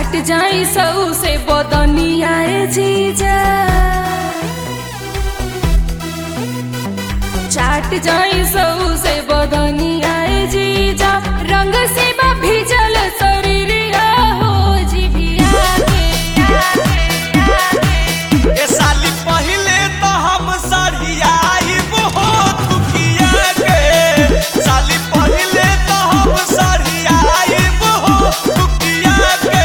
चाट जाई सऊ से बदनिया जीजा चाट जाई सऊ से बदनिया जीजा रंग से बा भिजल शरीरिया हो जिभिया के ए साली पहिले तो हम सरियाइब हो दुखिया के साली पहिले तो हम सरियाइब हो दुखिया के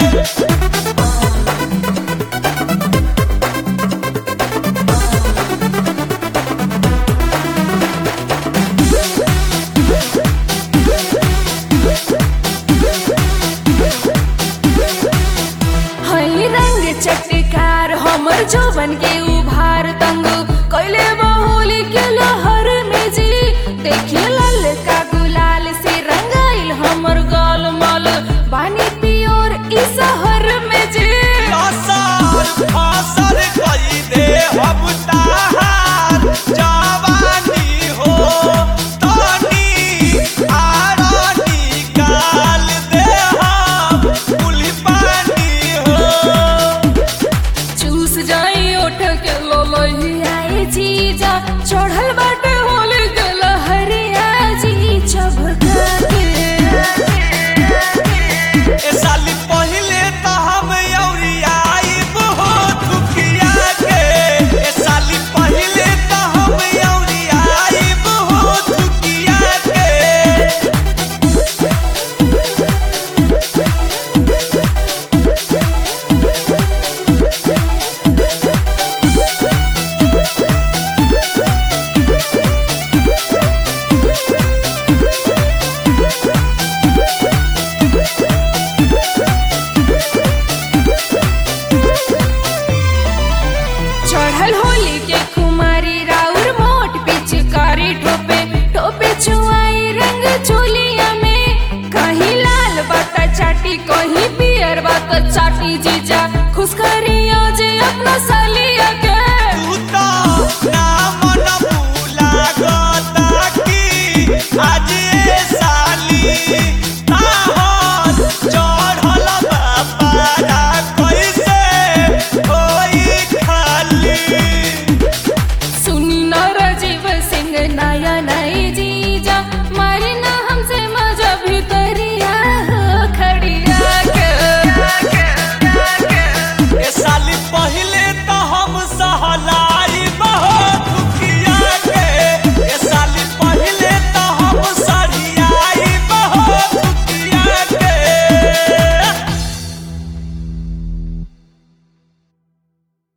हई रंग चटकार हमर जोबन के उभार तंग कैले बहुली के लहर में जी देखिए लाल का गुलाल से रंगाइल हमर गाल मल बानी पियोर ई शहर में जी असर असर कई दे हम ताहार जवानी हो तनी आरनी गाल दे हम कुली पानी हो चूस जाई ओठ के लोलही आई जीजा चढ़ल बाटे होली के लहरिया जी चबका के ए साली पहिले तो हम औरियाइब हो दुखिया के ए साली पहिले तो हम औरियाइब हो दुखिया के चढ़ल होली के कुमारी राउर मोट पिचकारी ठोपे ठोपे चुआई रंग चोलिया में कहीं लाल बात चाटी कहीं पियर बात चाटी जीजा खुश करियो जे अपना सालिया के तू तो नाम न भूला गोता की आज ए साली ताहर चढ़ल बापारा कैसे होई खाली सुनी न राजीव सिंह नया